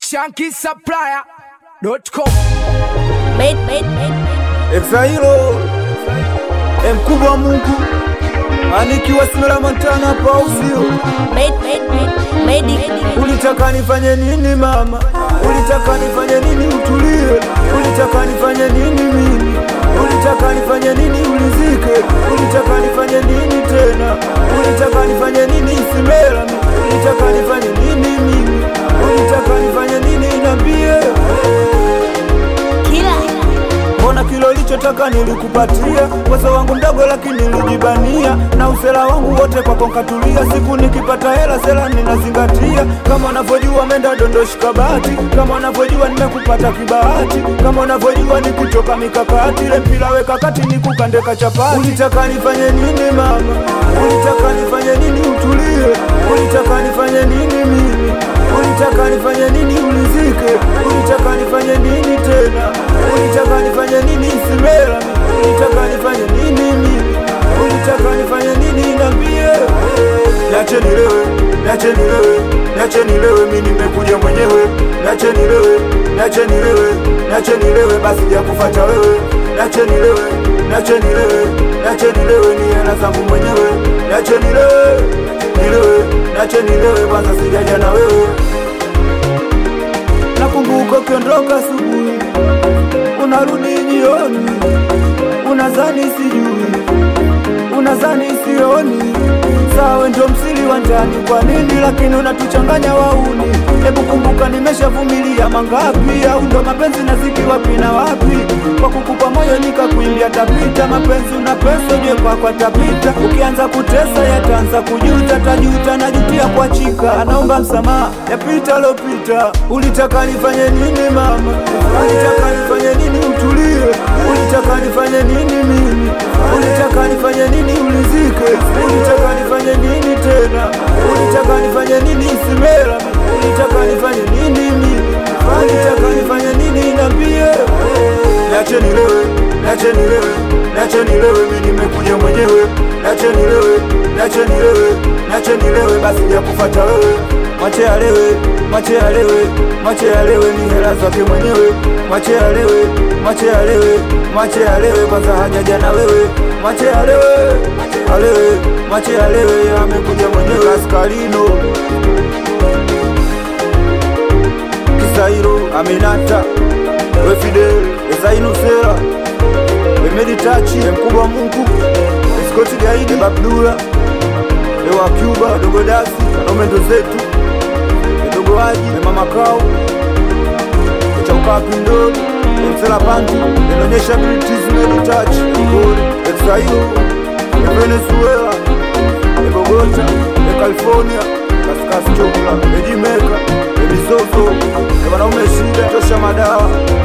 shankisupplier.com Made, made, made. Exailo mkubwa Mungu anikiwa Simela Montana pausio Made, made, made. Made it. Ulitaka nifanye nini mama? Ulitaka nifanye nini utulie? Ulitaka nifanye nini mimi? Ulitaka nifanye nini ulizike? Ulitaka nifanye nini tena? Ulitaka nifanye nini Isimela? Ulitaka nifanye nini mimi? Ulitaka nifanye nini niambie? Kila. Mbona kilo lichotaka nilikupatia, uwezo wangu mdogo lakini nilijibania, na usela wangu wote kwako nkatulia. Siku nikipata hela sela ninazingatia, kama unavyojua menda dondoshi kabati, kama unavyojua nimekupata kibahati, kama unavyojua nikitoka mikakati, ile mpira weka kati nikukandeka chapati. Ulitaka nifanye nini mama? Ulitaka nifanye nini utulie? Ulitaka nifanye nini mimi? Ulitaka nifanye nini ulizike? Ulitaka nifanye nini tena? Ulitaka nifanye nini Isimela? Ulitaka nifanye nini mimi? Ulitaka nifanye nini niambie? Niache nilewe, niache nilewe, niache nilewe, mimi nimekuja mwenyewe. Niache nilewe, niache nilewe, niache nilewe, basi ja kufuata wewe. Niache nilewe, niache nilewe, niache nilewe, ni hela zangu mwenyewe. Niache nilewe, nilewe, niache nilewe, kwanza sijaja na wewe. Nakumbuka ukiondoka asubuhi, unarudi jioni, unazani sijui, unazani sioni. Sawa, ndio msili wa ndani, kwa nini lakini unatuchanganya wauni? Hebu kumbuka, nimeshavumilia mangapi? Au ndo mapenzi naziki wapi na wapi? Kwa kukupa moyo nikakuimbia tapita, mapenzi una pesa ujue kwako tapita. Ukianza kutesa yataanza kujuta, tajuta najutia kuachika. Anaomba msamaha yapita lopita. Ulitaka nifanye nini mama? Ulitaka nifanye nini utulie? Ulitaka nifanye nini mimi? Ulitaka nifanye nini ulizike? Ulitaka nifanye nini tena? Ulitaka nifanye nini Isimela? Ulitaka nifanye nini mimi? Ulitaka nifanye nini niambie? Niache nilewe, niache nilewe, niache nilewe, mimi nimekuja mwenyewe. Niache nilewe, niache nilewe, niache nilewe, basi ja kufuata wewe. Mwache alewe, mwache alewe, mwache alewe, ni hela zake mwenyewe. Mwache alewe, mwache alewe, mwache alewe, kwanza hajaja na wewe. Mwache alewe, alewe, mwache alewe, amekuja mwenyewe. Askalino Kisairo, Aminata, we Fidel, Ezainu Sera, Emeditachi, mkubwa Mungu, Skoti Gaidi, Babdula, Ewa Cuba, Dogo Dasi, wanaume ndo zetu, Dogo Haji, Mama Kao, Chaukapi Ndoli, Msela Panti, inaonyesha British Meditachi, Mkoli, Exairo, Venezuela, Bogota, California, Kaskasi Chokula, Ejimeka, Ebisoso, wanaume shida tosha madawa